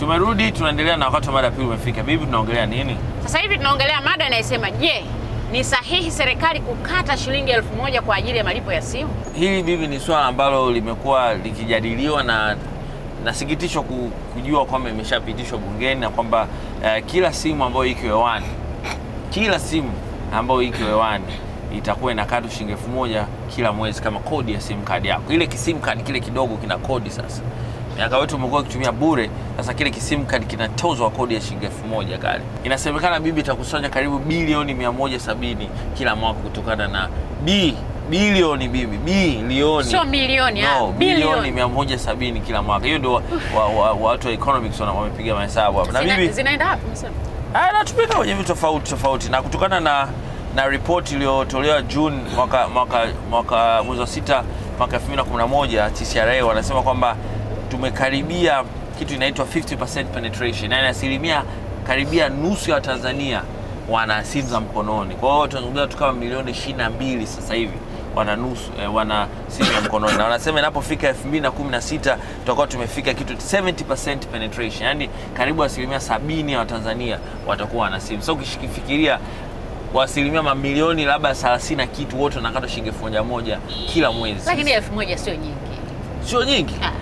Tumerudi, tunaendelea na wakati wa mada ya pili umefika. Bibi, tunaongelea nini? Sasa hivi tunaongelea mada inayosema je, ni sahihi serikali kukata shilingi elfu moja kwa ajili ya malipo ya simu? Hili bibi, ni swala ambalo limekuwa likijadiliwa na nasikitishwa ku- kujua kwamba imeshapitishwa bungeni na kwamba eh, kila simu ambayo iko hewani, kila simu ambayo iko hewani itakuwa inakatwa shilingi elfu moja kila mwezi kama kodi ya sim card yako. Ile kisim card kile kidogo kina kodi sasa. Miaka yote umekuwa ukitumia bure, sasa kile kisim card kinatozwa kodi ya shilingi elfu moja kale. Inasemekana bibi itakusanya karibu bilioni 170 kila mwaka kutokana na b bilioni bibi bilioni Sio milioni, ah, no, bilioni bilioni. 170 kila mwaka. Hiyo ndio wa- wa- wa- watu wa economics wana- wamepiga mahesabu hapa. Na Zina, bibi zinaenda wapi msema? Ah, natumika kwenye vitu tofauti tofauti na kutokana na na ripoti iliyotolewa June mwaka mwaka mwaka mwezi wa sita mwaka 2011 TCRA wanasema kwamba tumekaribia kitu inaitwa 50% penetration, yani asilimia karibia nusu ya Watanzania wana simu za mkononi. Kwa hiyo tunazungumzia tu kama milioni 22 sasa hivi wana nusu eh, wana simu ya mkononi na wanasema inapofika 2016 tutakuwa tumefika kitu 70% penetration, yani karibu asilimia sabini ya Watanzania watakuwa wana simu. Sasa ukifikiria kwa asilimia mamilioni labda 30 na kitu wote wanakata shilingi elfu moja moja kila mwezi, Lakini elfu moja sio nyingi. sio nyingi Ah,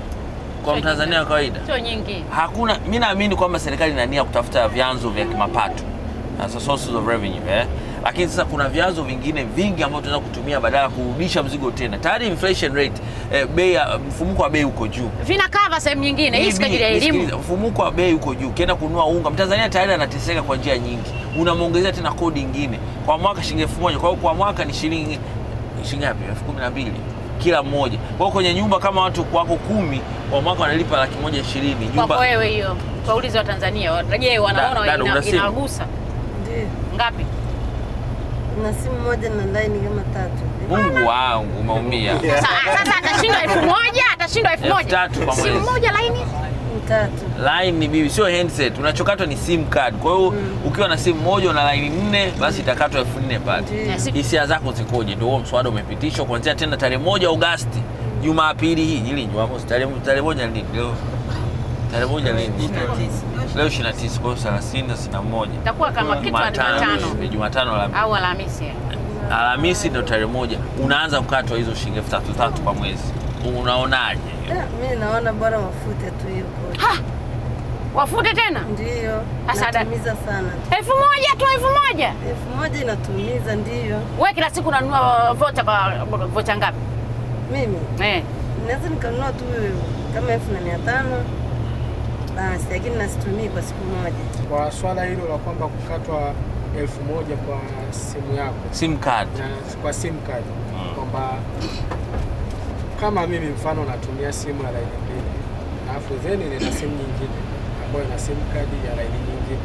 kwa sio Mtanzania wa nyingi. kawaida. Sio nyingi. Hakuna, mi naamini kwamba serikali ina nia kutafuta vyanzo vya kimapato as a sources of revenue eh? Lakini sasa kuna vyanzo vingine vingi ambavyo tunaweza kutumia badala ya kurudisha mzigo tena. Tayari inflation rate eh, bei ya mfumuko wa bei uko juu. Vina cover sehemu nyingine. Hii si kwa ajili ya Nisikilize, elimu. Mfumuko wa bei uko juu, ukienda kununua unga, Mtanzania tayari anateseka kwa njia nyingi, unamwongezea tena kodi ingine kwa mwaka shilingi elfu moja. Kwa hiyo kwa mwaka ni shilingi shilingi ngapi? elfu kumi na mbili kila mmoja. Kwa hiyo kwenye nyumba kama watu wako kumi kwa mwaka wanalipa laki moja ishirini Kwako wewe hiyo. Kwa ulizi wa Tanzania. Je, wanaona Da- dada, ina- una simu? inagusa Ndio. ngapi? Na simu moja na line kama tatu. Mungu wangu umeumia. Sasa sasa atashindwa elfu moja, atashindwa elfu Elfu moja. tatu kwa Simu mwezi. moja laini. Tatu. Line ni bibi, sio handset. Unachokatwa ni sim card. Kwa hiyo ukiwa na simu moja una line nne, basi itakatwa elfu nne pale. Ndio. Si- Hisia zako zikoje? Ndio huo mswada umepitishwa kuanzia tena tarehe moja Agosti, Jumapili hii ili Jumamosi, tarehe tarehe moja ni lini? leo tarehe moja lini? Leo 29 kwa hiyo 30 na 61. Itakuwa kama kitu ya Jumatano Ni Jumatano la au Alhamisi. Alhamisi ndio tarehe moja unaanza kukatwa hizo shilingi elfu tatu tatu kwa mwezi. Unaonaje? Ah, Mimi naona bora wafute tu hiyo kodi. Ha! Wafute tena Ndio. Sasa da- Natumiza sana. elfu moja tu, elfu moja. Elfu moja inatumiza ndio. Wewe kila siku unanunua vocha kwa vocha ngapi? Mimi Eh. naweza nikanunua tu kama elfu na mia tano basi, lakini nasitumii kwa siku moja. Kwa swala hilo la kwamba kukatwa elfu moja kwa simu yako Sim card. na kwa sim card kwamba kama mimi mfano natumia simu ya laini mbili alafu then nina simu nyingine ambayo ina sim card ya laini nyingine,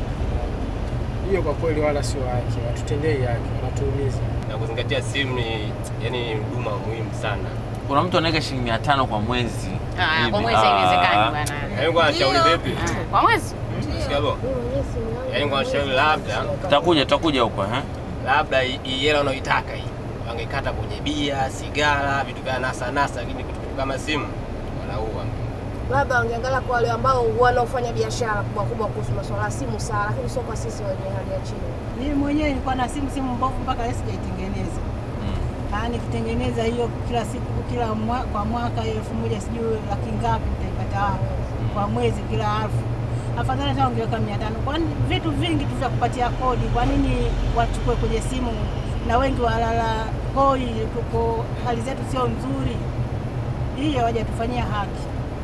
hiyo kwa kweli wala sio haki, watutendei haki, wanatuumiza. na kuzingatia simu ni yani huduma muhimu sana. Kuna mtu anaweka shilingi 500 kwa mwezi. Ah, Hivi. kwa mwezi haiwezekani Ah. bwana. Yaani kwa shauri vipi? Ah, Kwa mwezi? Sikia bo. Yaani kwa shauri labda Tutakuja tutakuja huko eh. labda hii hii hela unaoitaka hii wangekata kwenye bia, sigara, vitu vya nasa nasa, lakini vitu vitu kama simu wanaua. labda wangeangalia kwa wale ambao wanaofanya biashara kubwa kubwa kuhusu masuala ya simu sawa, lakini sio kwa sisi wenye hali ya chini. Mimi mwenyewe nilikuwa na simu simu mbovu mpaka leo sijaitengeneza. Ah, nikitengeneza hiyo kila siku kila mwa, kwa mwaka hiyo elfu moja sijui laki ngapi nitaipata wapi kwa mwezi kila elfu. Afadhali hata ungeweka mia tano. Kwani vitu vingi tu vya kupatia kodi, kwa nini wachukue kwenye simu na wengi walala hoi, tuko hali zetu sio nzuri. Hiyo hawajatufanyia haki,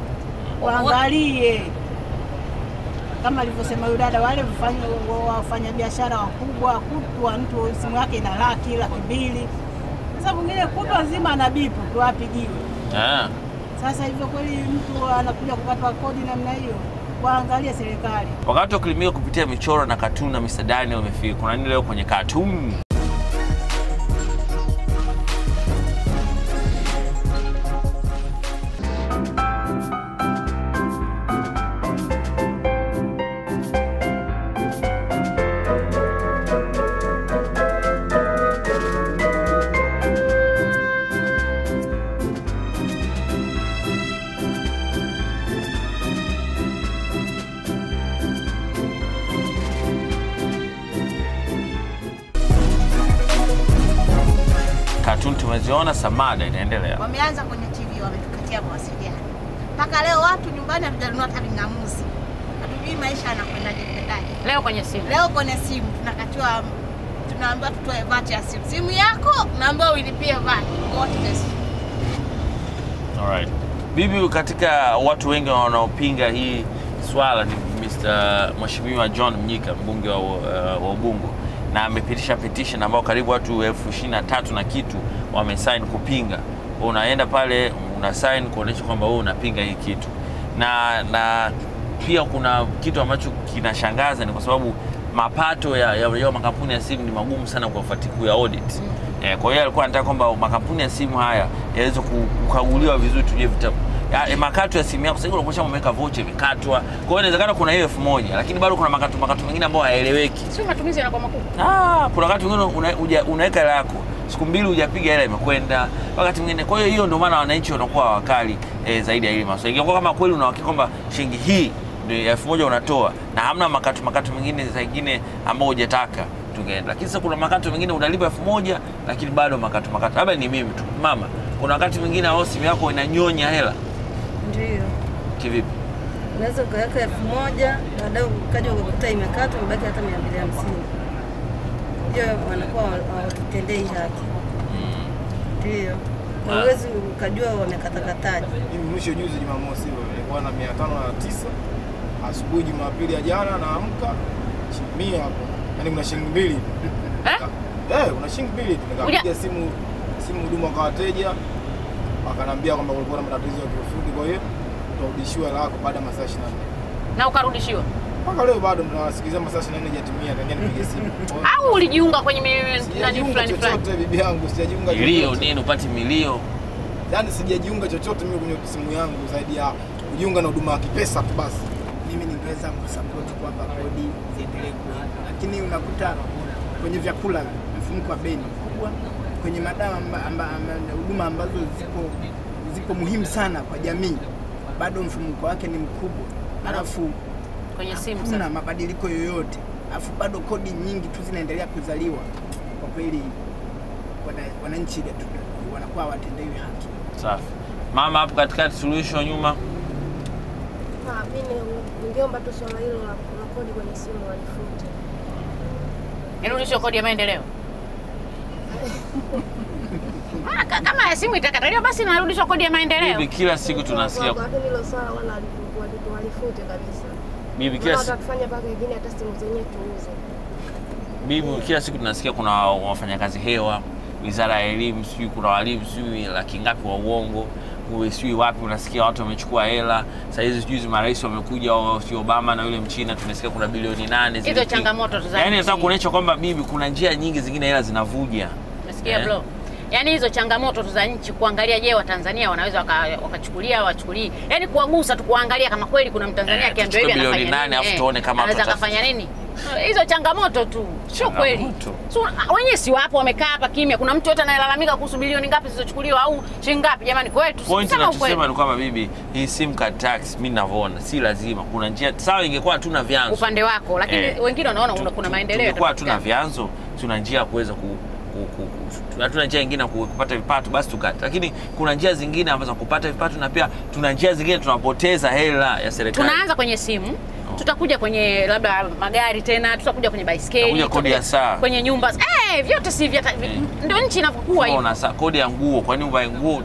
waangalie kama alivyosema yule dada, wale wafanya- wafanya biashara wakubwa, kutwa mtu simu yake ina laki laki mbili. Sasa mwingine kutwa nzima ana bipu tu apigiwe. Ah. Sasa hivyo kweli mtu anakuja kukatwa kodi namna hiyo, waangalie serikali. Wakati wa kuelimika kupitia michoro na katuni na Mr. Daniel umefika. Kuna nini leo kwenye katuni? simu tumeziona, Samada inaendelea. Wameanza kwenye TV, wametukatia mawasiliano. Mpaka leo watu nyumbani hatujanunua hata ving'amuzi, hatujui maisha yanakwendaje kwendaje. Leo kwenye simu. Leo kwenye simu tunakatiwa, tunaambiwa tutoe vati ya simu. Simu yako naambiwa uilipie vati. What this? Alright. Bibi, katika watu wengi wanaopinga hii swala ni Mr. Mheshimiwa John Mnyika mbunge wa, uh, wa Ubungo na amepitisha petition ambao karibu watu elfu ishirini na tatu na kitu wamesign kupinga. Unaenda pale una sign kuonyesha kwamba wewe unapinga hii kitu, na na pia kuna kitu ambacho kinashangaza ni kwa sababu mapato ya, ya, ya makampuni ya simu ni magumu sana kuyafuati- kuya audit. Eh, kwa hiyo alikuwa anataka kwamba makampuni ya simu haya yaweze ku- kukaguliwa vizuri, tujue vitabu ya, eh, makato ya simu yako sasa hivi unakuwa umeweka vocha imekatwa. Kwa hiyo inawezekana kuna hiyo elfu moja lakini bado kuna makato makato mengine ambayo hayaeleweki. Sio matumizi yanakuwa makubwa. Ah, kuna wakati mwingine una, uja- unaweka hela yako siku mbili hujapiga hela imekwenda, wakati mwingine. Kwa hiyo hiyo ndio maana wananchi wanakuwa wakali eh, zaidi ya hili maswala. Ingekuwa kama kweli unahakika kwamba shilingi hii ndio elfu moja unatoa na hamna makato makato mengine zingine ambao hujataka tungeenda, lakini sasa kuna makato mengine unalipa elfu moja lakini bado makato makato. Labda ni mimi tu mama, kuna wakati mwingine ambao simu yako inanyonya hela Ndio. kivipi? Unaweza ukaweka elfu moja baadaye ukaja ukakuta imekatwa imebaki hata mia mbili hamsini. Hiyo wanakuwa hawatutendei haki. Ndio. Na Ah. huwezi ukajua wamekatakataje. Mimi mwisho juzi Jumamosi hilo nilikuwa na mia tano na tisa asubuhi Jumapili ya jana naamka shilingi mia hapo, yaani kuna shilingi mbili Eh? eh, kuna shilingi mbili tu. Nikapiga simu simu huduma kwa wateja, wakanambia kwamba kulikuwa na matatizo ya kiufundi, kwa hiyo utarudishiwa hela yako baada ya masaa 24. Na ukarudishiwa. Mpaka leo bado tunawasikiliza masaa 24 hajatimia, tangia nipige simu. Kwa hiyo Au ulijiunga kwenye mi- nani Sijajiunga fulani fulani. chochote bibi yangu, sijajiunga Milio chochote. nini upati milio Yaani sijajiunga chochote mimi kwenye simu yangu zaidi ya kujiunga na huduma ya kipesa tu basi. mimi ningeweza kusapoti kwamba kodi ziendelee kuwepo, lakini unakuta kwenye vyakula mfumuko wa bei ni mkubwa, kwenye madawa amba- amba- amba- huduma ambazo zipo zipo muhimu sana kwa jamii, bado mfumuko wake ni mkubwa, alafu Kwenye simu hakuna sasa. mabadiliko yoyote, alafu bado kodi nyingi tu zinaendelea kuzaliwa. Kwa kweli wana- wananchi wetu wanakuwa hawatendewi haki. safi. Mama hapo katikati, suluhisho nyuma Ah, mimi ningeomba tu swala hilo la la kodi kwenye simu walifute. Irudishwe kodi ya maendeleo. Ah, ka- Kama ya simu itakataliwa basi narudishwa kodi ya maendeleo. bibi, kila siku tunasikia Lakini hilo swala wala walifu- walifu- walifute kabisa. bibi, Maana kila siku watatufanya mpaka wengine hata simu zenyewe tuuze. bibi, kila siku tunasikia kuna wafanyakazi hewa, wizara ya elimu, sijui kuna walimu sijui laki ngapi wa uongo uwe sijui wapi, unasikia watu wamechukua hela. Saa hizi juzi marais wamekuja, wa- sijui Obama na yule Mchina, tumesikia kuna bilioni nane Hizo ziliki- changamoto tu za Yaani nchi. nataka kuonyesha kwamba bibi, kuna njia nyingi zingine hela zinavuja. Umesikia Eh. bro? Yaani hizo changamoto tu za nchi kuangalia, je, Watanzania wanaweza waka- wakachukulia au wachukulii, yaani kuwagusa tu, kuangalia kama kweli kuna Mtanzania Eh, akiambiwa hivi tuchukue anafanya bilioni nane, nini, afu eh, tuone kama anaweza tuta- akafanya nini. Hizo changamoto tu, sio kweli. Changamoto. So, wenyewe si wapo wamekaa hapa kimya. Kuna mtu yote anayelalamika kuhusu bilioni ngapi zilizochukuliwa au shilingi ngapi? Jamani, kwetu Point sema nachosema ukweli. ni kwamba bibi, hii sim card tax mi navyoona si lazima. Kuna njia sawa, ingekuwa hatuna vyanzo upande wako, lakini Eh, wengine wanaona tu- una- kuna tu- maendeleo. Tungekuwa hatuna yatapatikana. vyanzo, tuna njia ya kuweza ku, ku, ku, ku, hatuna njia nyingine ya ku- kupata vipato, basi tukate. Lakini kuna njia zingine ambazo za kupata vipato, na pia tuna njia zingine tunapoteza hela ya serikali. Tunaanza kwenye simu tutakuja kwenye labda magari tena, tutakuja kwenye baiskeli, Tutakuja kodi ya tutakuja saa. kwenye nyumba eh, vyote si vya ndio nchi inavyokuwa hivyo. Unaona, sa- kodi ya nguo, kwa nini uvae nguo?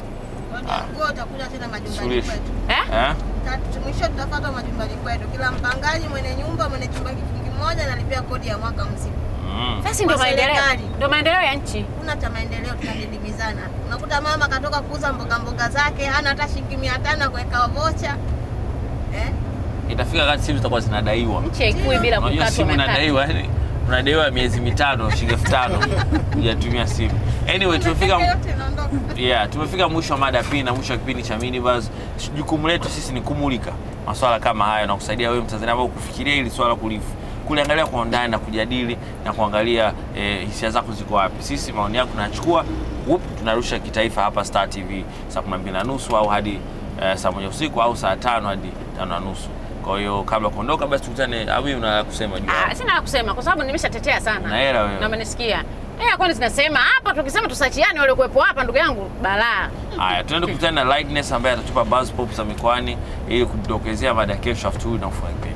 Nguo utakuja tena majumbani Suluhisho. kwetu. Eh? Eh? Tatu- Mwisho tutafuata majumbani kwetu. Kila mpangaji mwenye nyumba mwenye chumba kitu kimoja analipia kodi ya mwaka mzima. Mm. Sasa ndio Kwa maendeleo, serikali. ndio maendeleo ya nchi. Kuna cha maendeleo tunadidimizana. Unakuta mama katoka kuuza mboga mboga zake hana hata shilingi mia tano kuweka vocha. Eh? Itafika wakati simu zitakuwa zinadaiwa. Nchi haikui bila Unajua kukatwa simu matatu. inadaiwa yani unadaiwa miezi mitano shilingi elfu tano hujatumia simu. Anyway, tumefika Yote inaondoka. yeah, tumefika mwisho wa mada pili na mwisho wa kipindi cha Minibuzz. Jukumu letu sisi ni kumulika maswala kama haya na kusaidia wewe Mtanzania ambao kufikiria hili swala kulifu kuliangalia kwa undani na kujadili na kuangalia eh, hisia zako ziko wapi. Sisi maoni yako tunachukua, whoop, tunarusha kitaifa hapa Star TV saa 12 na nusu au hadi eh, saa moja usiku au saa tano hadi tano na nusu. Kwa hiyo kabla ya kuondoka, basi tukutane. Au una la kusema juu? Ah, sina la kusema kwa sababu nimeshatetea sana. Una hela wewe. Na umenisikia. Eh, kwani zinasema hapa tukisema tusachiane wale kuwepo hapa ndugu yangu balaa. Haya, tunaenda kukutana na Lightness ambaye atatupa buzz pop za mikoani ili kudokezea mada ya kesho after na ufunga kipindi.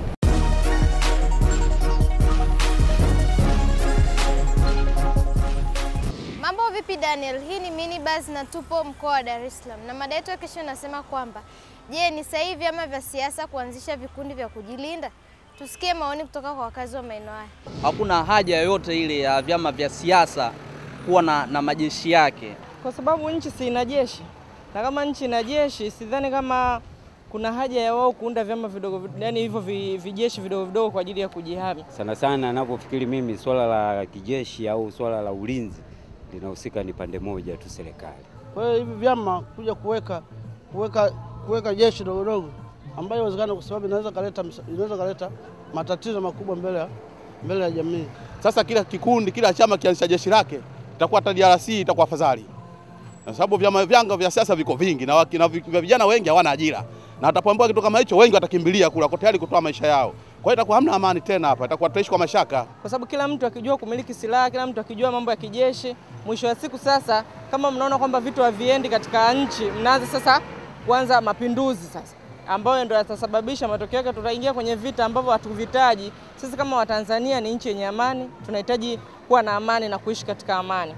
Mambo vipi Daniel? Hii ni Mini Buzz na tupo mkoa wa Dar es Salaam. Na mada yetu ya kesho inasema kwamba je, ni sahihi vyama vya siasa kuanzisha vikundi vya kujilinda? Tusikie maoni kutoka kwa wakazi wa maeneo haya. Hakuna haja yoyote ile ya vyama vya siasa kuwa na, na majeshi yake. kwa sababu nchi si ina jeshi, na kama nchi ina jeshi, sidhani kama kuna haja ya wao kuunda vyama vidogo, vid- yani hivyo vi- vijeshi vidogo vidogo kwa ajili ya kujihami. Sana sana ninapofikiri mimi swala la kijeshi au swala la ulinzi linahusika ni pande moja tu, serikali. Kwa hiyo hivi vyama kuja kuweka kuweka kuweka jeshi dogo dogo ambayo inawezekana, kwa sababu inaweza kaleta msa- inaweza kaleta matatizo makubwa mbele ya mbele ya jamii. Sasa kila kikundi, kila chama kianzisha jeshi lake, itakuwa hata DRC itakuwa afadhali, kwa sababu vyama vyanga vya siasa viko vingi na, waki- na vi- vya vijana wengi hawana ajira, na watapoambiwa kitu kama hicho, wengi watakimbilia kula, wako tayari kutoa maisha yao. Kwa hiyo itakuwa hamna amani tena hapa, itakuwa tutaishi kwa mashaka. kwa sababu kila mtu akijua kumiliki silaha, kila mtu akijua mambo ya kijeshi, mwisho wa siku sasa, kama mnaona kwamba vitu haviendi katika nchi, mnaanza sasa kuanza mapinduzi sasa ambayo ndio yatasababisha matokeo yake, tutaingia kwenye vita ambavyo hatuvitaji. Sisi kama Watanzania ni nchi yenye amani, tunahitaji kuwa na amani na kuishi katika amani.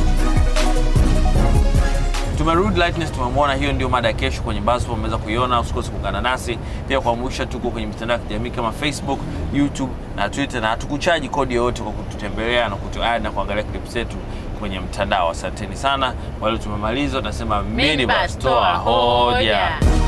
Tumerudi Lightness, tumemwona. Hiyo ndio mada ya kesho kwenye buzz pop, umeweza kuiona. Usikose kuungana nasi pia, kuambusha tuko kwenye mitandao ya kijamii kama Facebook, YouTube na Twitter, na hatukuchaji kodi yoyote kwa kututembelea na kutuad na kuangalia clip zetu kwenye mtandao. Asanteni sana. Wale tumemaliza, tunasema mini bus, toa hoja.